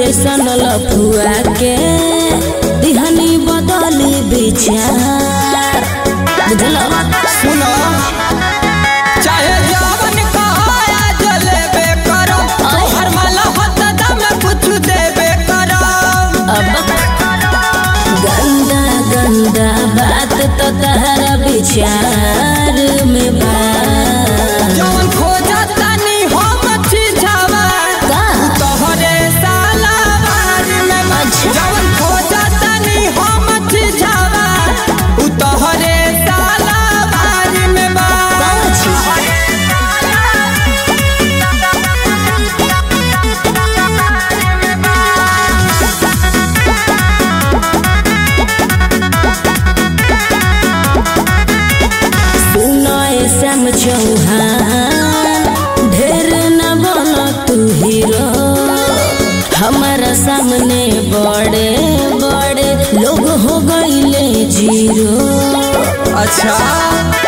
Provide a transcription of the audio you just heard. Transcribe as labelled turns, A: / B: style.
A: जैसन लफुआ के दिहनी बदली विचार बुझल
B: सुनो चाहे जवन कहाया जलेबे करो तोहर माला हत दम कुछ देबे करो
A: अब गंदा गंदा बात तो तहरा विचार में बा
B: जवन खोजा तनी हम छिझावा
A: का?
B: तोहरे साला बार में
A: अच्छा।
B: जवन खोजा तनी हम छिझावा उ तोहरे साला बार में बा
A: कौन छी? सुनो एसम चौहान ढेर न बनो तू हीरो हमारा सामने बड़े बड़े लोग हो गईले जीरो
B: अच्छा